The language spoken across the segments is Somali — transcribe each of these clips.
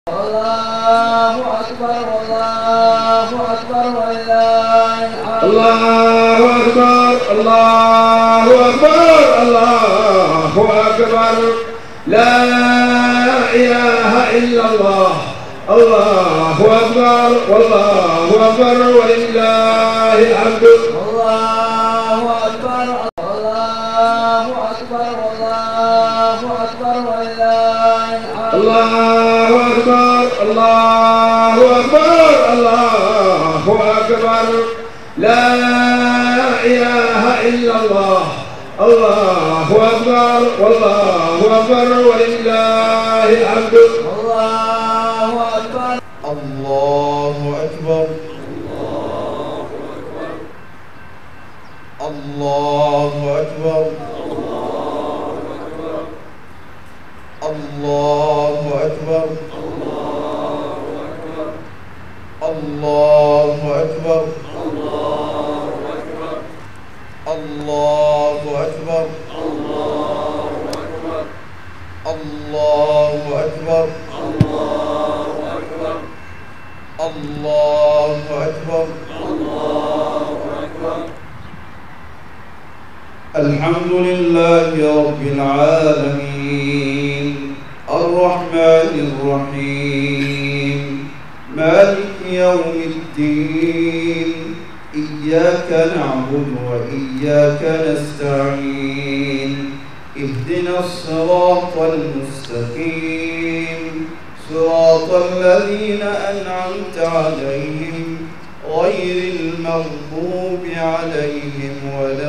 الله أكبر الله أكبر ولله الحمد الله أكبر الله أكبر الله أكبر لا إله إلا الله الله أكبر والله أكبر ولله الحمد الله أكبر الله أكبر الله أكبر ولله الحمد الله أكبر الله أكبر الله أكبر لا إله إلا الله الله أكبر والله أكبر ولله الحمد الله أكبر الله أكبر الله أكبر الله أكبر الله أكبر الله أكبر الله أكبر الله أكبر الحمد لله رب العالمين الرحمن الرحيم مالك يوم الدين إياك نعبد وإياك نستعين اهدنا الصراط المستقيم صراط الذين أنعمت عليهم غير المغضوب عليهم ولا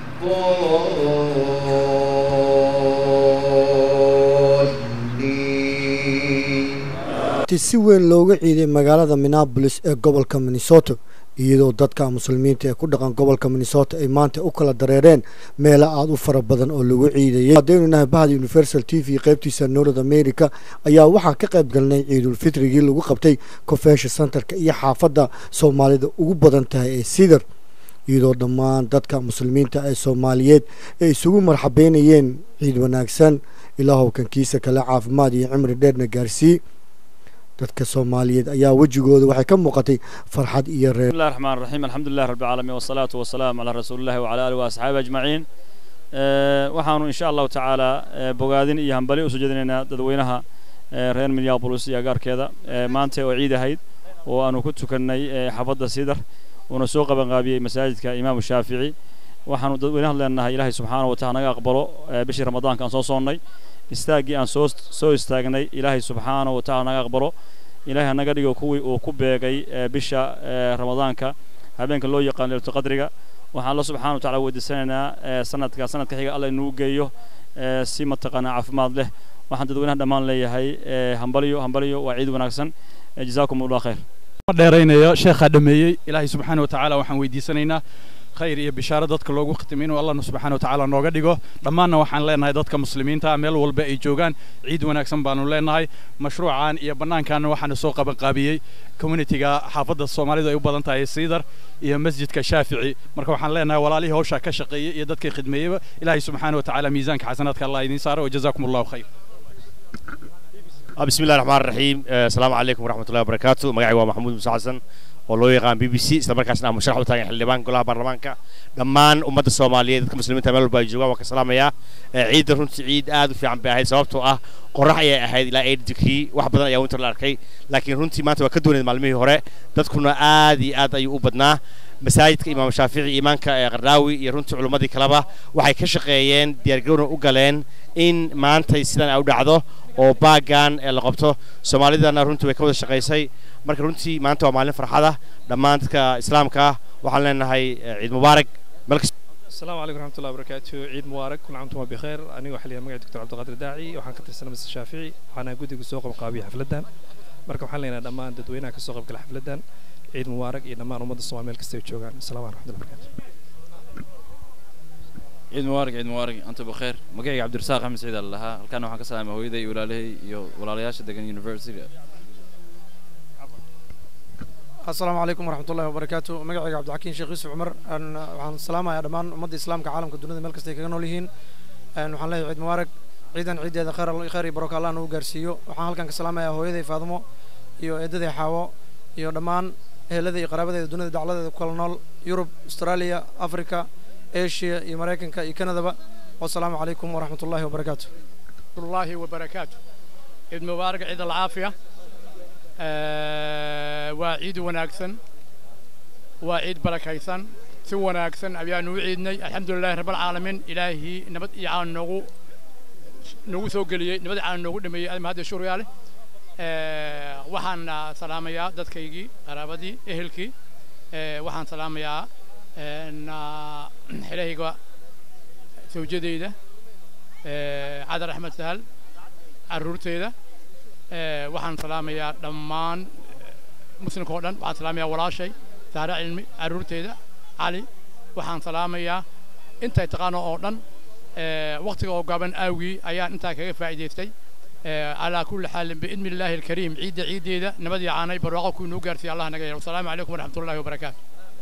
الضالين si weyn looga ciiday magaalada minneabolis ee gobolka minnesota iyadoo dadka muslimiinta ee ku dhaqan gobolka minnesota ay maanta u kala dareereen meelo aada u fara badan oo lagu ciidayay haddaynu nahay bahda universal t v qaybtiisa north america ayaa waxaa ka qayb galnay ciidulfitrigii lagu qabtay convention centerka iyo xaafadda soomaalida ugu badan tahay ee sidar iyadoo dhammaan dadka muslimiinta ee soomaaliyeed ay isugu marxabeynayeen ciid wanaagsan ilaahow kankiisa kale caafimaad iyo cimri dheerna gaarsii dadka soomaaliyeed ayaa wejigooda waxay ka muuqatay farxad iyo reer بسم الله الرحمن الرحيم الحمد لله رب العالمين والصلاة والسلام على رسول الله وعلى آله وأصحابه أجمعين آه، waxaanu insha allahu tacaala آه، bogaadin iyo hambali usoo jeedinaynaa dadweynaha آه، reer minneapolis iyo agaarkeeda آه، maanta oo ciid ahayd oo aanu ku tukannay آه، xaafadda sidar uuna soo qabanqaabiyey masaajidka imaamu shaafici waxaanu dadweynaha leenahay ilaahay subxaanahu wa taala naga aqbalo آه، bishii ramadaanka aan soo soonnay istaaggii aan soo soo istaagnay ilaahay subxaanahu wa taala naga aqbalo ilaahay hanaga dhigo kuwii uu ku beegay ee bisha ee ramadaanka habeenka loo yaqaan leylatu qadriga waxaan alla subxaana wa tacaala weydiisanaynaa ee sanadka sanadka xiga alla inuu geeyo ee si mataqaanaa caafimaad leh waxaan dadweynaha dhammaan leeyahay ee hambaliyo hambaliyo waa ciid wanaagsan ee jazaakum allah khayr ma dheeraynayo sheekhaa dhameeyey ilaahay subxaana wa tacaala waxaan weydiisanaynaa khayr iyo bishaaro dadka loogu khitimo inuu allahna subxaana wa tacaala nooga dhigo dhammaanna waxaan leenahay dadka muslimiinta meel walba ay joogaan ciid wanaagsan baanu leenahay mashruucan iyo bannaankan waxaana soo qabanqaabiyey communitiga xaafadda soomaalidu ay u badan tahay siidar iyo masjidka shaafici marka waxaan leenahay walaalihii hawshaa ka shaqeeyey iyo dadkii khidmeeyeyba ilaahay subxaana wa tacaala miisaanka xasanaadka allah idiin saaro wajazaakum allahu khayr آه، بسم الله الرحمن الرحيم آه، السلام عليكم ورحمة الله وبركاته مقعي محمود موسى حسن oo loo yaqaan b b c isla markaasna aan musharax u taagan xildhibaan golaha baarlamaanka dhammaan ummadda soomaaliyeed dadka muslimiinta meel walba ay joogaan waan ka salaamayaa Ee, ciidda runtii ciid aad u fiican bay ahayd sababtoo ah qorax ayay ahayd ilaa eedikii wax badan ayaa winter la arkay laakiin runtii maanta waa ka duwaneed maalmihii hore dadkuna aad iyo aad ayuu u badnaa masaajidka imaam shaafici imaanka ee qardaawi iyo runtii culummadii kaleba waxay ka shaqeeyeen diyaargarowna u galeen in maantay sidan ay u dhacdo oo baaggan ee la qabto soomaalidana runtii way ka wada shaqaysay marka runtii maanta waa maalin farxada dhammaan dadka islaamka ah waxaan leenahay eh, ciid mubaarak meel kasta السلام عليكم ورحمة الله وبركاته عيد مبارك كل عام وانتم بخير أنا وحلي مقعد دكتور عبد القادر داعي وحان كتر سنة مس الشافعي وحنا قد سوق مقابي حفلتان مركب حالنا دمان ددوينا كسوق بكل حفلتان عيد مبارك إلى ما رمضان الصومال ملك استوى السلام عليكم ورحمة الله وبركاته ciid mubaarak ciid mubaarak anta bakheer magacayga cabdirasaaq axmed saciid aan lahaa halkaana waxaan ka salaamay hooyaday iyo walaalahay iyo walaalayaasha degan university asalaamu calaykum waraxmat ullahi wabarakaatu magacayga cabdixakiin sheekh yuusuf cumar waxaan salaamayaa dhammaan ummadda islaamka caalamka dunida meel kasta ay kaga nool yihiin waxaan leeyahay ciid mubaarak ciidan ciiddeeda khayr khayr iyo baroko allah nagu gaarsiiyo waxaan halkan ka salaamayaa hooyaday faadimo iyo eedaday xaawo iyo dhammaan ehelada iyo qaraabadeeda dunida dacladeeda ku kala nool yurub australia africa asia iyo maraykanka iyo kanadaba wasalaamu calaykum waraxmat ullahi wabarakaatu الله وبركاته عيد مبارك عيد العافية آه وعيد وناكسن وعيد بركيسن سو وناكسن أبيان وعيدني الحمد لله رب العالمين إلهي نبت إعان نغو نغو سوقلي نبت إعان نغو دمي أدم هذا الشهر يالي آه وحان سلام يا دادكيجي قرابدي إهلكي آه وحان سلام يا آه نا إلهي قوا سوجدي ده cadar axmed sahal caruurteyda waxaan salaamayaa dhammaan muslimka oo dhan waxaan salaamayaa walaashay saare cilmi caruurteyda cali waxaan salaamayaa intay taqaano oo dhan waqtiga oo gaaban aawgii ayaan intaa kaga faa'iidaystay calaa kulli xaalin biidni illaahi alkariim ciidda ciiddeeda nabad iyo caanay barwaaqo kuu inuu gaarsiiya allah naga yeelo wasalaamu calaykum waraxmatullahi wabarakaatu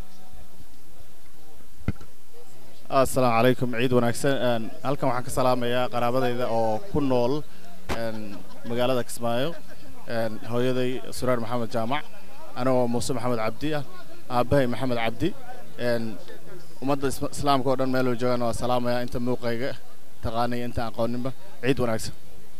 asalaamu calaykum ciid wanaagsan halkan waxaan ka salaamayaa qaraabadayda oo ku nool magaalada kismaayo hooyaday suraar maxamed jaamac anigoo muuse maxamed cabdi ah aabbahay maxamed cabdi ummadda islaamka oo dhan meeluu joogaan waa salaamayaa inta muuqayga taqaanaya inta aqooninba ciid wanaagsan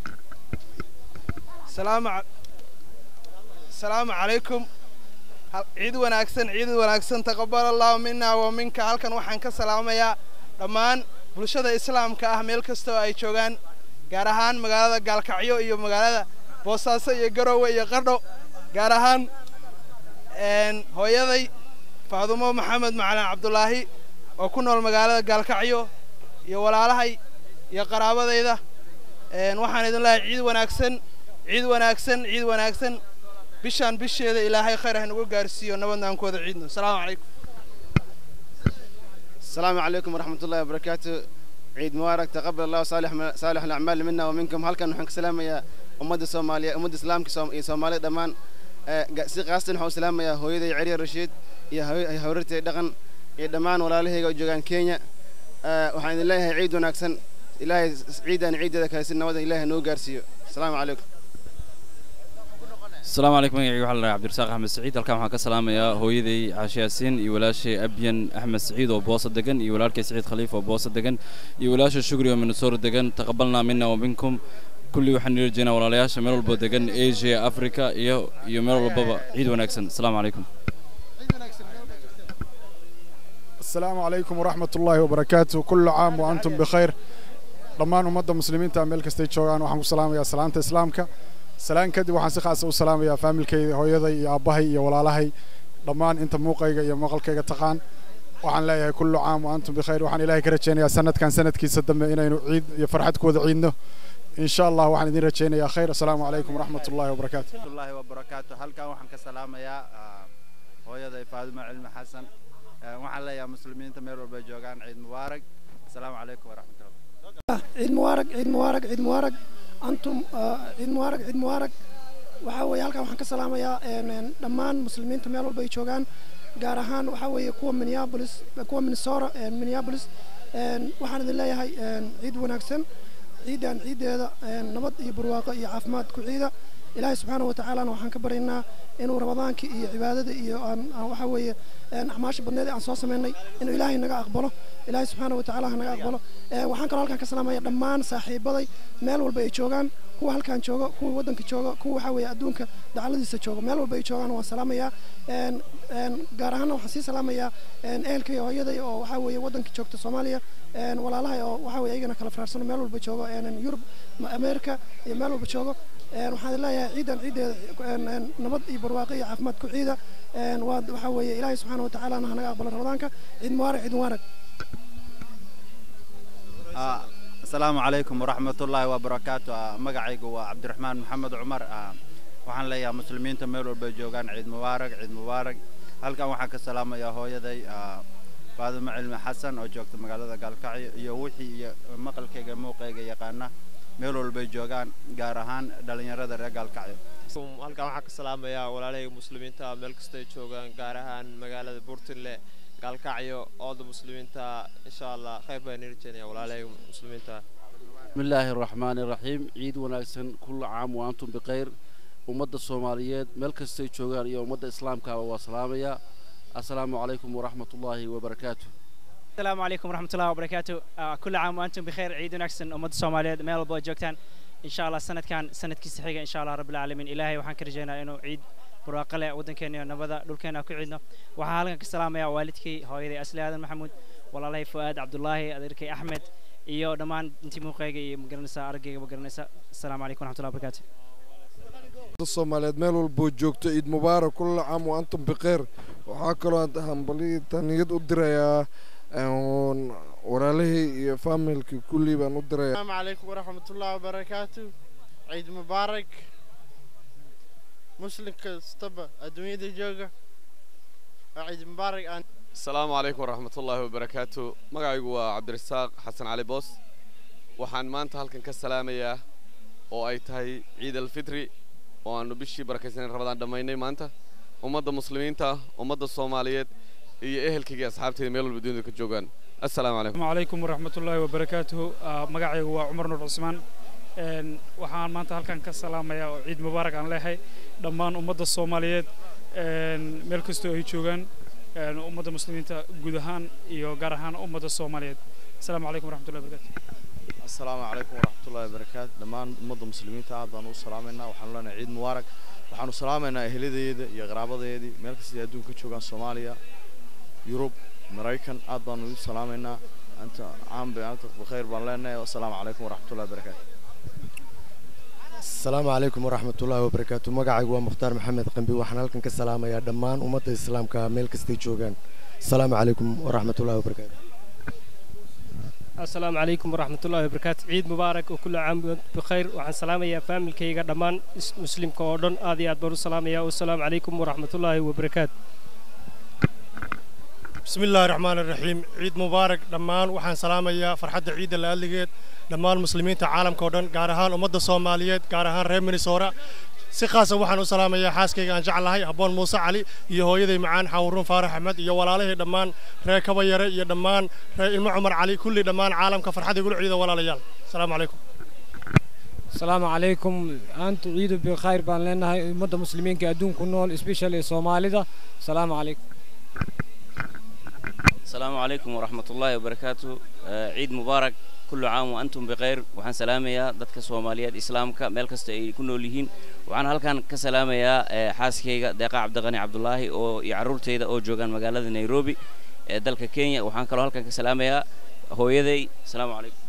السلام عليكم ciid wanaagsan ciid wanaagsan taqabal allahu mina wa minka halkan waxaan ka salaamayaa dhammaan bulshada islaamka ah meel kasta oo ay joogaan gaar ahaan magaalada gaalkacyo iyo magaalada boosaaso iyo garowe iyo qardho gaar ahaan hooyaday faadumo maxamed macalin cabdulaahi oo ku nool magaalada gaalkacyo iyo walaalahay iyo qaraabadayda waxaan idin leeyahay ciid wanaagsan ciid wanaagsan ciid wanaagsan bishaan bisheeda ilaahay khayr ha nagu gaarsiiyo nabadna aan ku wada ciidno asalaamu calaykum السلام عليكم ورحمة الله وبركاته عيد مبارك تقبل الله صالح صالح الأعمال منا ومنكم هل كان نحن سلام يا أمد الصومالية أمد الإسلام كصومالية دمان si qaastan waxaan u salaamayaa hooyaday ceriya rashiid iyo hawrartay dhaqan iyo dhammaan walaalahayga oo joogaan kenya waxaan idin leeyahay ciid wanaagsan ilaahay ciidan ciideeda kale si nabada ilaahay noo gaarsiiyo asalaamu calaykum السلام عليكم magacayga waxaa la dhahay cabdirasaaq axmed saciid halkan waxaan ka salaamayaa hooyaday caashe yaasiin iyo walaashay abyan axmed saciid oo boosa degan iyo walaalkay saciid khaliif oo boosa degan iyo walaasha shugri oo minnesota degan taqabalnaa mina wa minkum kulli waxaan nila jeynaa walaalayaasha meel walba degan asia africa iyo iyo meel walbaba ciid wanaagsan asalaamu calaykum السلام عليكم ورحمة الله وبركاته كل عام وأنتم بخير dhammaan ummadda muslimiinta meel kastay joogaan waxaan ku salaamayaa salaanta islaamka salaan kadib waxaan si khaasa u salaamayaa faamilkayda hooyaday iyo aabbahay iyo walaalahay dhammaan inta muuqayga iyo maqalkayga taqaan waxaan leeyahay kullu caam wa antum bikhayr waxaan ilaahay ka rajaynayaa sanadkan sanadkiisa dambe inaynu ciid iyo farxad ku wada ciidno in sha allah waxaan idin rajaynayaa khayr asalaamu calaykum waraxmat ullahi wabarakaatu الله وبركاته halkan waxaan ka salaamayaa hooyaday faadimo cilmi xasan waxaan leeyahay muslimiinta meel walba joogaan ciid mubaarak asalaamu calaykum waraxmat ullah ciid mubaarak ciid mubaarak ciid mubaarak antum ciid mubaarak ciid mubaarak waxaa weeye halkan waxaan ka salaamayaa dhammaan muslimiinta meel walba ay joogaan gaar ahaan waxaa weeye kuwa minneapolis kuwa minnesota minneapolis waxaan idin leeyahay ciid wanaagsan ciidan ciiddeeda nabad iyo barwaaqo iyo caafimaad ku ciida ilaahay subxaana wa tacaalana waxaan ka baryaynaa inuu ramadaanka iyo cibaadada iyo aan waxaa weeye acmaasha badneed aan soo samaynay inuu ilaahay naga aqbalo ilaahay subxaana wa tacaala ha naga aqbalo waxaan kaloo halkan ka salaamaya dhammaan saaxiibaday meel walba ay joogaan kuwa halkan jooga kuwa waddanka jooga kuwa waxaa weeye adduunka dacaladiisa jooga meel walba ay joogaan waan salaamayaa gaar ahaana waxaan sii salaamayaa ehelkay hooyaday oo waxaa weeye waddanka joogta soomaaliya walaalahay oo waxaa weeye ayagana kala faraarsano meel walba joogo yurub america iyo meel walba joogo waxaan leeyahay ciidan ciiddeeda nabad iyo barwaaqo iyo caafimaad ku ciida waa waxaa weeye ilaahay subxaana wa tacaalana ha naga aqbalo ramadaanka ciid mubaarak ciid mubaarak asalaamu calaykum waraxmat ullaahi wabarakaatu magacaygu waa cabdiraxmaan maxamed cumar waxaan leeyahay muslimiinta meel walba joogaan ciid mubaarak ciid mubaarak halkan waxaan ka salaamayaa hooyaday faadimo cilmi xasan oo joogta magaalada gaalkacyo iyo wixii iyo maqalkayga muuqayga yaqaana meel walbay joogaan gaar ahaan dhallinyarada reer gaalkacyo halkan waxaan ka salaamayaa walaalahayga muslimiinta meel kastay joogaan gaar ahaan magaalada buurtinle gaalkacyo ooda muslimiinta insha allah khayr baan rajaynaya walaalahayga muslimiinta بسم الله الرحمن الرحيم عيد وناكسن كل عام وأنتم بخير ومدة الصوماليات ملك استيتشوغان يا ومدة إسلام كاوا وسلامية السلام عليكم ورحمة الله وبركاته السلام عليكم ورحمة الله وبركاته آه، كل عام وأنتم بخير عيد ونكسن أمد الصوماليات ميل بو جوجتان إن شاء الله سنة كان سنة كيس حقيقة إن شاء الله رب العالمين إلهي وحن كرجينا إنه عيد براقلة ودن كينيا نبذا دول كينا كعيدنا وحالنا كسلام يا والدكي هويدي أسلي هذا محمود والله لي فؤاد عبد الله أدركي أحمد iyo dhammaan intii muuqayga iyo magaranaysa araggayga magaranaysa asalaamu calaykum waraxmatullahi wabarakaatu soomaaliyeed meel walboo joogto ciid mubaarak kulla caam wa antum bikheer waxaa kaloo aan hambalyo taniyad u dirayaa een, walaalahii iyo faamilkii kullii baan u dirayaa السلام عليكم ورحمة الله وبركاته عيد مبارك مسلم كستبا الدنيا دي جوجا عيد مبارك أن asalaamu calaykum waraxmatullaahi wabarakaatu magacaygu waa cabdirasaaq xasan cali boos waxaan maanta halkan ka salaamayaa oo ay tahay ciid alfitri oo aanu bishii barakaysanen rabadaan dhammaynay maanta ummadda muslimiinta ummadda soomaaliyeed iyo ehelkayga iyo asxaabteyda meel walba dunida ka joogaan assalaamu calaykum السلام عليكم ورحمة الله وبركاته مقعي هو عمر نور عثمان een, waxaan maanta halkan ka salaamayaa oo ciid mubaarak aan leeyahay dhammaan ummadda soomaaliyeed een, meel kastoo ay joogaan een, ummadda muslimiinta guud ahaan iyo gaar ahaan ummadda soomaaliyeed asalaamu calaykum waraxmatullahi wabarakaatu السلام عليكم ورحمة الله وبركاته دمان مدة مسلمين تعب بانو سلامنا وحنا لنا عيد مبارك وحنا سلامنا أهليدي يا قرابضيدي ملك سيدي أدون كتشوغان صوماليا يوروب مريكان عاد بانو سلامنا أنت عام بأنت بخير بان لنا والسلام عليكم ورحمة الله وبركاته asalaamu calaykum waraxmat ullaahi wabarakaatu magacaygu waa mukhtaar maxamed qambi waxaan halkan ka salaamayaa dhammaan ummadda islaamka meel kastay joogaan asalaamu calaykum waraxmat ullaahi wabarakaatu السلام عليكم ورحمة الله وبركاته عيد مبارك وكل عام وأنتم بخير وعن سلام يا فامل كيغا دمان مسلم كوردون آدي أدبر السلام يا والسلام عليكم ورحمة الله وبركاته بسم الله الرحمن الرحيم عيد مبارك دمان وحان سلاميا فرحة عيد اللي dhammaan muslimiinta caalamka oo dhan gaar ahaan ummadda soomaaliyeed gaar ahaan reer minnesota si khaasa waxaan u salaamayaa xaaskayga aan jeclahay habboon muuse cali iyo hooyaday macaan xawruun faarax axmed iyo walaalahii dhammaan reer kabayare iyo dhammaan reer ilmo cumar cali kulli dhammaan caalamka farxad igula ciida walaalayaal asalaamu calaykum السلام عليكم أنت عيد بخير بان لنا مدة مسلمين كأدون كنول especially سوماليدا السلام عليكم السلام عليكم ورحمة الله وبركاته آه، عيد مبارك كل عام وأنتم بخير وحن سلاميا دتك سوماليات إسلامك ميل كست أي كنوا ليهين وعن هالكان كسلاميا آه، حاسكيga deeqa cabdiqani cabdulaahi oo iyo caruurteyda oo joogaan magaalada nairobi ee dalka kenya waxaan kaloo halkan ka salaamayaa hooyaday asalaamu calaykum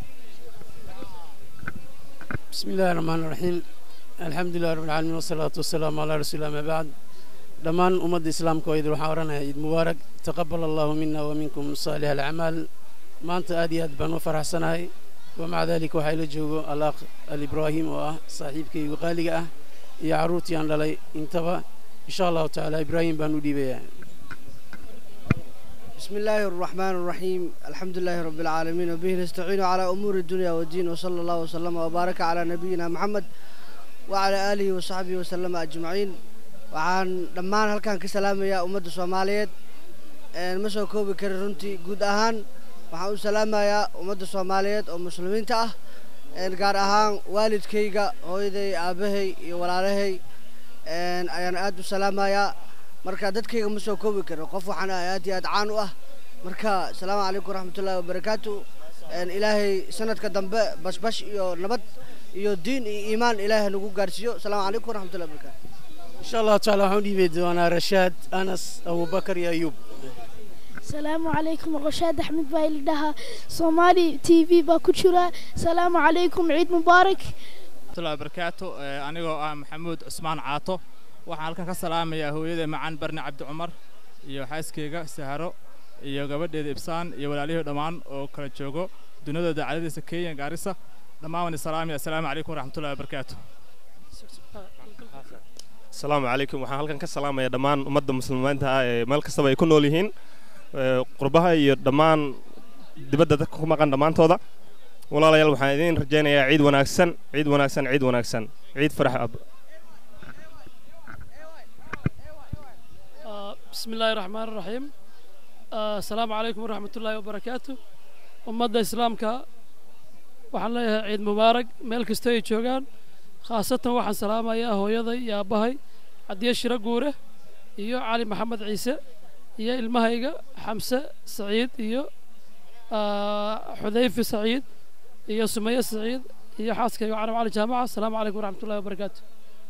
بسم الله الرحمن الرحيم الحمد لله رب العالمين والصلاة والسلام على رسول الله ما بعد دمان أمد الإسلام كويد وحاورنا عيد مبارك تقبل الله منا ومنكم صالح الأعمال ما أنت آدي أدبان وفرح سناي ومع ذلك وحيل جوجو الأخ الإبراهيم وأه صاحبك وقالي أه يا عروتي أن لي انتبه إن شاء الله تعالى إبراهيم بانو دي بيا بسم الله الرحمن الرحيم الحمد لله رب العالمين وبه نستعين على أمور الدنيا والدين وصلى الله وسلم وبارك على نبينا محمد وعلى آله وصحبه وسلم أجمعين وعن دمان هل كان كسلام يا أمد الصوماليات مسو كوبي كرنتي جود أهان وحن سلام يا أمد الصوماليات ومسلمين تاه gaar ahaan waalidkayga hooyaday aabahay iyo walaalahay ayaan aad u salaamayaa marka dadkayga ma soo koobi karo qof waxaan ahay aad iyo aad caan u ah marka asalaamu calaykum waraxmatullaahi wabarakaatu ilaahay sanadka dambe bashbash iyo nabad iyo diin iyo iimaan ilaahay nagu gaarsiiyo asalaamu calaykum waraxmatullahi wabarakaatu إن شاء الله تعالى وحن دي بيدو أنا رشاد أنس أبو بكر يا أيوب السلام عليكم رشاد أحمد بايل دها صومالي تي في باكوتشورا السلام عليكم عيد مبارك الله وبركاته anigoo ah maxamuud cusmaan caato waxaan halkan ka salaamayaa hooyada macaan barne cabdi cumar iyo xaaskeyga saharo iyo gabadheeda ibsaan iyo walaalihii dhammaan oo kala joogo duniyada dacaladiisa kenya gaarisa dhammaan waan salaamaya assalaamu calaykum waraxmatullahi wabarakaatu asalaamu calaykum waxaan halkan ka salaamayaa dhammaan ummadda muslimiinta ah ee meel kastaba ay ku nool yihiin qurbaha iyo dhammaan dibadda dadka ku maqan dhammaantooda walaalayaal waxaan idiin rajaynayaa ciid wanaagsan ciid wanaagsan ciid wanaagsan ciid farax ab آه، بسم الله الرحمن الرحيم آه، السلام عليكم ورحمة الله وبركاته أمد إسلامك waxaan leeyahay ciid mubaarak meel kasta ay joogaan khaasatan waxaan salaamayaa hooyaday iyo aabbahay cadiye shiro guure iyo cali maxamed ciise iyo ilmahayga xamse saciid iyo ah, xudayfi saciid iyo sumaye saciid iyo xaaskayga canab cali jaamaca asalaamu calaykum waraxmatullahi wabarakaatu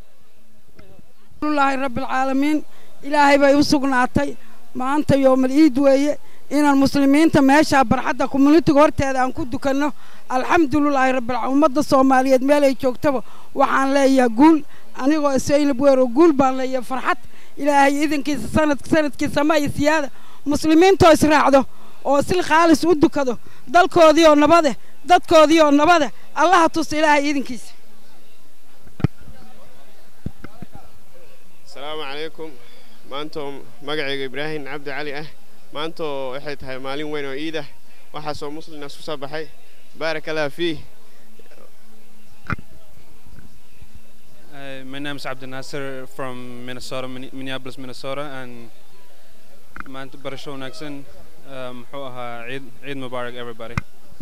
laahi rabbi alcaalamiin ilaahay bay u sugnaatay maanta yoomal iid weeye inaan muslimiinta meesha barxadda communitiga horteeda aan ku dukanno alxamdulilaahi rabbil caalamiin ummadda soomaaliyeed meel ay joogtaba waxaan leeyahay guul anigoo isaynab weero guul baan leeyahay farxad ilaahay idinkiisa sanad sanadkiisa ma iyo siyaada muslimiintoo israacdo oo si khaalis u dukado dalkoodii oo nabade dadkoodii oo nabade allaha tusa ilaahay idinkiisa asalaamu calaykum maantoo magacayga ibraahim cabdi cali ah maantoo waxay tahay maalin weyn oo iid ah waxaasoo muslina isku soo baxay baarak allah fiih Uh, my name is Abdel Nasser from Minnesota, Min- Minneapolis, Minnesota, and maanta barasho wanaagsan uh, muxuu ahaa ciid ciid mubaarak everybody.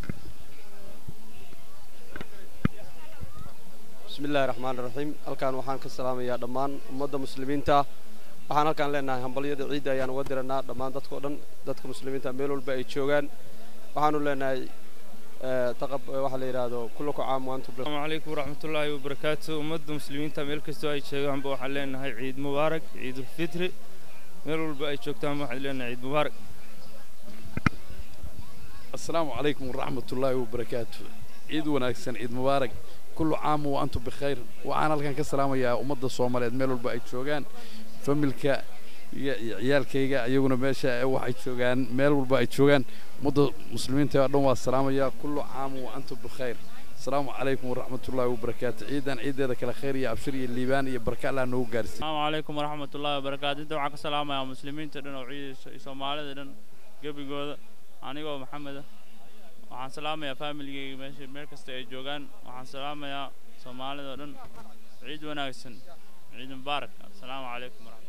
bismillaahi raxmaani raxiim halkaan waxaan ka salaamayaa dhammaan ummadda muslimiinta waxaan halkaan leenahay hambalyada ciidda ayaan uga diranaa dhammaan dadkao dhan dadka muslimiinta meel walba ay joogaan waxaanu leenahay eh, taqab eh, waxaa la yidhaahdo kullaku caam waantum bi- السلام عليكم ورحمة الله وبركاته أمد مسلمين تاميل كستو أي شيء عم بوحل لنا هاي عيد مبارك عيد الفطر ميرو الباقي شوك تام وحل لنا عيد مبارك السلام عليكم ورحمة الله وبركاته عيد وناكسن عيد مبارك كل عام وأنتم بخير وأنا لكن كسلام يا أمد الصومالية ميلو الباقي شوغان فملكا ciyaalkayga iyaguna meesha waxay joogaan meel walba ay joogaan ummadda muslimiinta oo dhan waa salaamaya kullu caam wa antum bikhayr asalaamu calaykum waraxmatullaahi wabarakaatu ciidan ciideeda kale khayr iyo abshir iyo liibaan iyo barka allah noogu gaarsiiy السلام عليكم ورحمة الله وبركاته أنت وعك السلام يا مسلمين تدن وعيد سومالي تدن قبل جودا أنا جو محمد waxaan salaamayaa familigayga meesha meel kasta ay joogaan waxaan salaamayaa soomaalida oo dhan ciid wanaagsan ciid mubaarak assalaamu calaykum waraxmat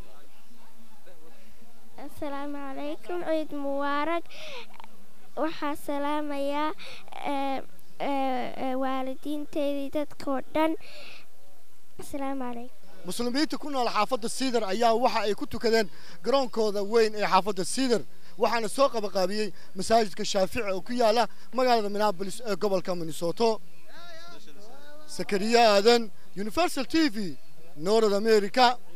asalaamu calaykum ciid mubaarak waxaa salaamayaa ee, ee, ee, waalidiinteydii dadkoo dhan asalaamu calaykum muslimiinta ku nool xaafadda siidar ayaa waxa ay ku tukadeen garoonkooda weyn ee xaafadda siidar waxaana soo qabaqaabiyey masaajidka shaafici oo ku yaala magaalada minneapolis ee gobolka minnesota sakariya aadan universal t v north america